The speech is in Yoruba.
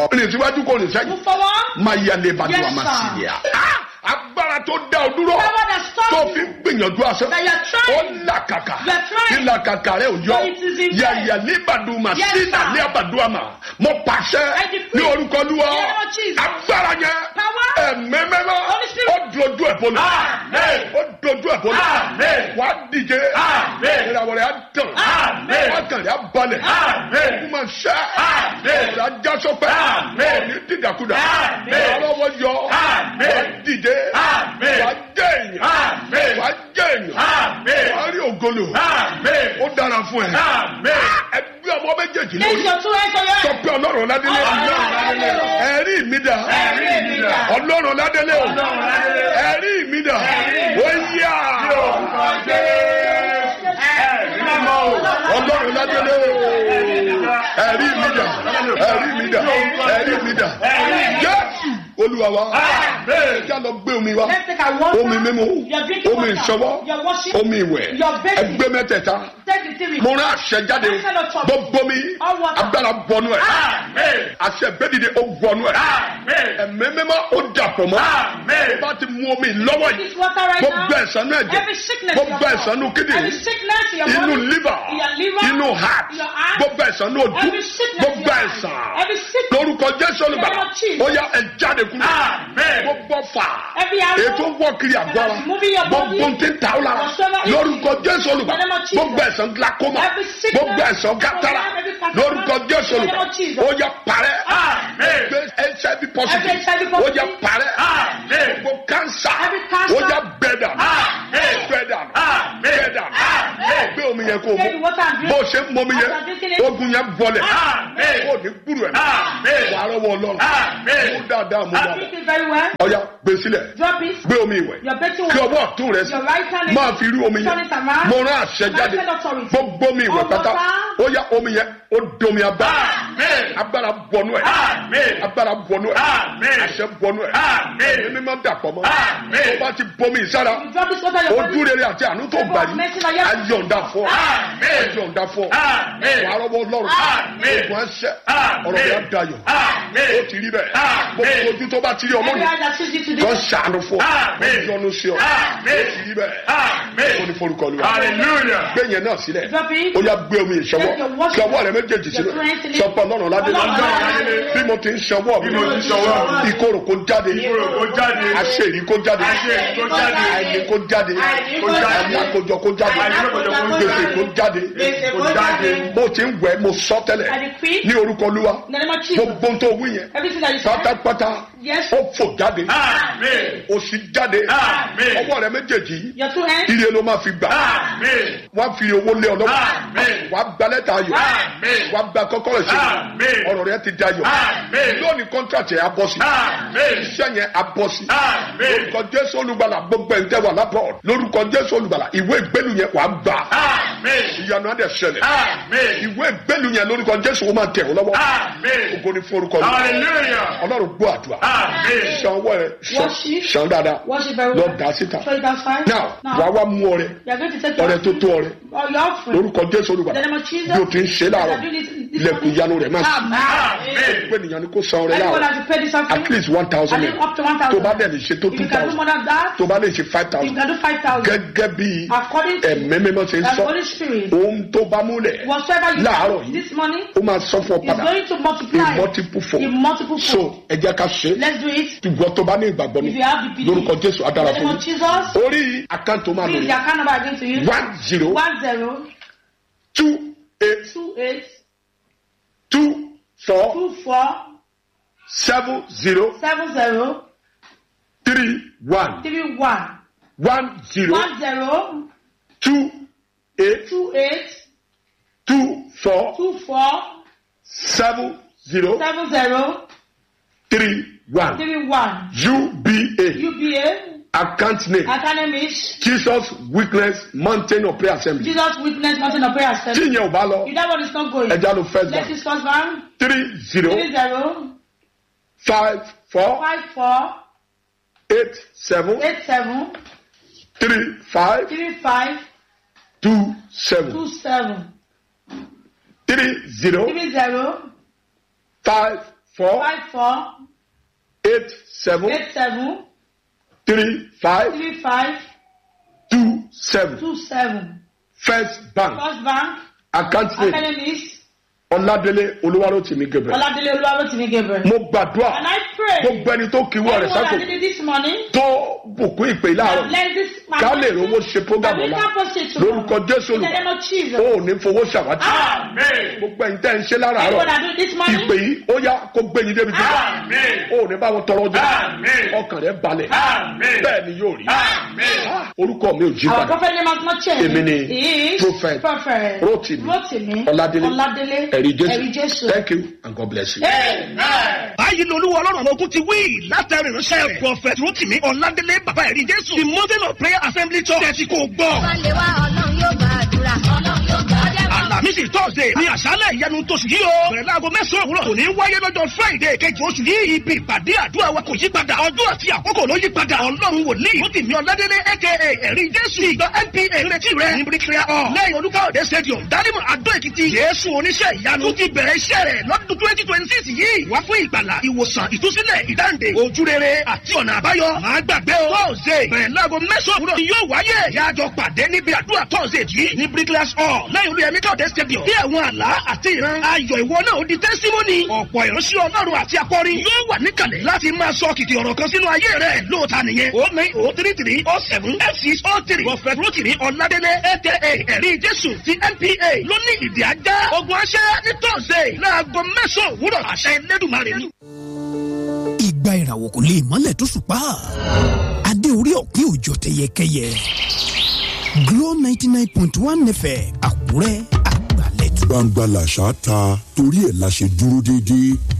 rìn síwájú kò rìn sẹ́yìn Move forward. máa yà lè bàdùn Yes, àmà sir. sí i à. agbára tó dá ọ dúró Power that stops tó you. fi ń gbìyànjú àṣẹ That you are ó trying. làkàkà You are trying. kí làkàkà rẹ ò yọ But it is in yà vain. yà ní bàdùn mà Yes, sí sir. nà ní àbàdùn àmà mo pàṣẹ I decree. ní orúkọ lúwa In the name of Jesus. agbára yẹn Power. ẹ̀mẹ́mẹ́mọ́ Holy Spirit. ó dojú ẹ̀ bọ́lá Amen. ó dojú ẹ̀ bọ́lá Amen. wàá díje Amen. ìràwọ̀ rẹ̀ á tàn Amen. wàá kàn rẹ̀ á balẹ̀ Amen. kó máa ṣẹ́ Amen. ọ̀rọ̀ ajá sọ́pẹ́ Amen. ní dídàkudà Amen. ọlọ́wọ́ yọ Amen. wàá díje Amen. wàá jẹ́ èèyàn Amen. wàá jẹ́ èèyàn Amen. wàá rí ògolo Amen. ó dára fún ẹ Amen. ẹgbẹ́ ọmọ méjèèjì Place lórí your two hands on your sọ head. pé ọlọ́run ládélé Ọlọ́run ládélé. ẹ̀rí mi dà Ẹ̀rí mi dà. ọlọ́run ládélé o Ọlọ́run ládélé. ẹ̀rí mi dà ó yá ọlọ́run ládélé ẹ̀rí mi dà ẹ̀rí mi dà ẹ̀rí mi dà jésù olúwa wa Amen. kí a lọ gbé omi wa Let's take our water. omi mímu Your drinking omi water. ìṣọwọ́ Your washing. omi ìwẹ̀ Your bathing. ẹgbẹ́ mẹ́tẹ̀ẹ̀ta Take the three. mo rán àṣẹ jáde gbogbo mi All water. agbára bọnú ẹ Amen. àṣẹ gbẹdìde ó wọnú ẹ Amen. ẹmí mímọ́ ó dàpọ̀ mọ́ Amen. ó bá ti mú omi lọ́wọ́ yìí This water right gbogbo now. ẹ̀sán náà Every jẹ sickness in gbogbo your ẹ̀sán nù body. kíndìnrín Every sickness in your inú body. liver In your liver. inú heart in your heart. gbogbo ẹ̀sán nù ojú Every sickness in gbogbo your ẹ̀sán heart. Every sickness. lórúkọ jésù olùgbàlà In the name of Jesus. ó yá ẹ jáde kúrò Amen. gbogbo fà Every arrow ètò wọ́ kiri àgbára that is moving your body. gbogbo ti ta ọ́ lára Whatsoever it lórúkọ jésù olùgbàlà In the name of Jesus. gbogbo ẹ̀sán glaucoma Every sickness. gbogbo ẹ̀sán kátàrà Every cataract. lórúkọ jésù In the name olùgbàlà of Jesus. ó yá parẹ́ Amen. gbé hiv positive Every HIV ó positive. yá parẹ́ Amen. gbogbo cancer Every cancer. ó yá bẹ́ẹ̀dà Amen. bẹ́ẹ̀dà Amen. bẹ́ẹ̀dà Amen. gbé omi yẹn kó o Take the mú water and drink. bó o ṣe ń mọ omi yẹn After drinking it. ogun yẹn bọlẹ̀ Amen. ó ní gbúrú ẹ̀ Amen. wàá rọwọ́ ọlọ́run Amen. mú dáadáa mú dáadáa Drink it very well. ọ̀ya gbé sílẹ̀ Drop it. gbé omi ìwẹ̀ Your bathing kí water. ọwọ́ ọ̀tún rẹ sí Your right hand is- máa fi rí omi Turn yẹn it around. mo rán àṣẹ jáde Blessed authority. gbogbo omi ìwẹ̀ All pátá water. ó yá omi yẹn ó domi agbára Amen. agbára bọnú ẹ̀ Amen. agbára bọnú ẹ̀ Amen. àṣẹ bọnú ẹ̀ Amen. ẹ̀mí mímọ́ dàpọ̀ mọ́ Amen. tó bá ti bomi ìsára You drop this water in your body. ojú rere àti àánú tó gbà yìí ayọ̀ǹda fún ọ Amen. ayọ̀ǹda fún ọ Amen. wàá rọ́wọ́ lọ́rùn Amen. ogun ẹsẹ̀ Amen. ọ̀rọ̀ rẹ̀ á dayọ̀ Amen. ó ti rí bẹ́ẹ̀ Amen. gbogbo ojú tó bá ti rí ọmọ Every mi eye that sees you kọ́ today. ṣàánú fún ọ Amen. ó yọ́nú sí ọ ó Amen. ti rí bẹ́ẹ̀ ó Amen. ní forúkọ lu Hallelujah. gbé yẹn náà sílẹ̀ Drop it. ó yá gbé omi ìṣọwọ́ Take your wash- kí ọwọ́ rẹ méjèèjì sílẹ̀ Your friends in it. sọpọ̀ lọ́rùn ládé Ọlọ́run ládé. bí mo ti ń ṣọwọ́ mi Bí mo ti ń ṣọwọ́ mi. ìkorò kó jáde Ìkorò kó jáde. àṣírí kó jáde Àṣírí kó jáde. àìní kó jáde Àìní kó jáde. àìlákojọ kó jáde Àìlákojọ kó gbèsè jáde. kó jáde Gbèsè kó jáde. bó ti ń wẹ̀ mo sọ tẹ́lẹ̀ I decree. ní orúkọ olúwa In the name of Jesus. gbogbo tó wí yẹn Everything that you said. pátápátá Yes. ó fò jáde Amen. òsì jáde Amen. ọwọ́ rẹ méjèèjì yìí Your two hands. ire ló máa fi gbà Amen. wọ́n fi owó lé ọ lọ́wọ́ Amen. wàá gba lẹ́tà ayọ̀ Amen. wàá gba kọ́kọ́rọ́ sí Amen. ọ̀rọ̀ rẹ ti dayọ̀ Amen. lónìí kọ́ńtrátì yẹn á bọ́ sí Amen. iṣẹ́ yẹn á bọ́ sí Amen. lórúkọ jésù olùgbàlà gbogbo ẹ̀ ń tẹ́ wà lápọ̀ lórúkọ jésù olùgbàlà ìwé ìgbélu yẹn wàá gbà Amen. ìyanu adé ṣẹlẹ̀ Amen. ìwé ìgbélu yẹn lórúkọ jésù ó máa tẹ̀ ọ́ lọ́wọ́ Amen. ògo ni fún orúkọ rẹ Hallelujah. ọlọ́run gbọ́ àdúrà Amen. ṣan ọwọ́ rẹ ṣan- Worship. ṣan dáadáa Wash it very lọ well. dà síta So it does fine. now wàá wá mú ọrẹ You are going to take your ọrẹ tó tó ọrẹ or your offering. lórúkọ jésù In olùgbàlà the name of Jesus. bí o ti ń ṣe láàárọ̀ As I do this- this ilẹ̀kùn morning. ìyanu rẹ̀ máa ṣí Amen. pé ènìyàn ni kò san ọrẹ Anyone láàárọ̀ has to pay this offering. at least one thousand At least up to one thousand. tó bá dẹ̀ lè ṣe tó If two you can do thousand more than that, tó bá lè ṣe five you thousand can do five thousand. gẹ́gẹ́ bí According to ẹ̀mí mímọ́ ṣe ń the sọ Holy Spirit, ohun tó bá múlẹ̀ whatsoever you láàárọ̀ do yìí this morning ó máa sọ fún ọ is padà going to multiply in multiple form in multiple so form. ẹ jẹ́ ká ṣe é Let's do it. ìwọ tó bá ní ìgbàgbọ́ mi If you have the belief. lórúkọ jésù In adára the fún name of mi Jesus, orí àkáǹtì máa lò please, the ní account number I'm going to use. one zero One zero two eight two eight two four two four seven zero seven zero three one three one one zero one zero two eight two eight two four two four seven zero seven zero three one three one. UBA UBA account name academic Jesus Weakness Mountain of Prayer Assembly Jesus Witness Mountain of Prayer tí Assembly. ìyẹn ò bá lọ If that one is not going, ẹja ló first let's bank use first one. three zero Three zero five four five four eight seven eight seven three five three five two seven two seven three zero three zero five four five four eight seven eight seven three five three five two seven two seven. first bank First Bank account name Academies ọládélé olúwarótìmí gabriel Oladele Oluwarotimi Gabriel. mo gbàdúrà And I pray gbogbo ẹni tó kíwọ́ rẹ̀ everyone that sákò did it this morning tó bùkún ìpè that láàárọ̀ bless this man. ká lè rówó ṣe program That we ọ̀la can proceed lórúkọ tomorrow. jésù In the name olùkọ́ of Jesus. ó ò ní fowó ṣàwátì Amen. gbogbo ẹ̀yin tẹ́ ń ṣe láràárọ̀ Everyone that do it this ìpè morning. yìí ó yá kó gbé yín débi gíga Amen. ó ò ní bá wọn tọrọ jẹ Amen. ọkàn rẹ balẹ̀ Amen. bẹ́ẹ̀ ni yóò rí Amen. Ah, orúkọ mi ò jí Our padà prophet name has not changed. Èmi ni He is Prophet Prophet Rotimi Rotimi Ọládélé Ọládélé ẹ̀rí Ẹ̀rí jésù Jésù. thank you and God bless you. Amen. báyìí ni olúwa ọlọ́run àwọn ogun ti wí látàrí ìránṣẹ́ rẹ̀ prọfẹ̀tì rotimi ọ̀làdélé bàbá ẹ̀rí jésù the mountain of prayer assembly church tẹ̀sí kò gbọ́. wálé wá ọlọ́run yóò gbàdúrà ọlọ́run yóò gbàdúrà. alamisi thursday ní àṣálẹ̀ ìyanu tóṣù yìí o bẹ̀rẹ̀ láago mẹ́sàn-án òwúrọ̀ kò ní wáyé lọ́jọ́ friday kejì oṣù yìí ibi ìpàdé àdúrà wa kò yí padà ọjọ́ àti àkókò ló yí padà ọlọ́run wòlíì rotimi ọ̀làdélé aka ẹ̀rí jésù ìjọ npa ìrètí rẹ̀ ní bricklayer hall lẹ́yìn olúkáòdé stadium dálímù adó èkìtì jésù oníṣẹ́ ìyanu tún ti bẹ̀rẹ̀ iṣẹ́ rẹ̀ lọ́dún twenty twenty six yìí wá fún ìgbàlà ìwòsàn ìtúsílẹ̀ ìdáǹdè ojúrere àti ọ̀nà àbáyọ máa gbàgbé o tọ́sídẹ̀ẹ́ bẹ̀rẹ̀ láago mẹ́sàn-án òwúrọ̀ ni yóò wáyé yájọ pàdé níbi àdúrà tọ́sídẹ̀ẹ́ yìí ní bricklayer hall lẹ́yìn olúyẹmí káòdé stadium bí àwọn àlá àti ìran ayọ̀ ìwọ náà ó di tẹ́símọ́nì ọ̀pọ̀ ìránṣẹ́ ọlọ́run àti akọrin yóò wà níkàlẹ̀ láti máa sọ kìkì ọ̀rọ̀ kan sínú ayé rẹ̀ lóòótá nìyẹn o nine o three three o seven f six o three prophet rotimi ọ̀làdélé aka ẹ̀rí jésù ti npa ló ní ìdí ajá ogun aṣẹ́ ní tọ́sídẹ̀ẹ́ láago mẹ́sàn-án òwúrọ̀ àṣẹ ẹlẹ́dùnmarè ni. ìgbà ìràwọ̀ kò lè mọ́lẹ̀ tó ṣùpá adé orí ọ̀pẹ òjò tẹyẹkẹyẹ Glo ninety nine point one fm Àkúrẹ́ àgbàlẹ̀tù. gbangba làṣà ta torí ẹ̀ la ṣe dúró déédéé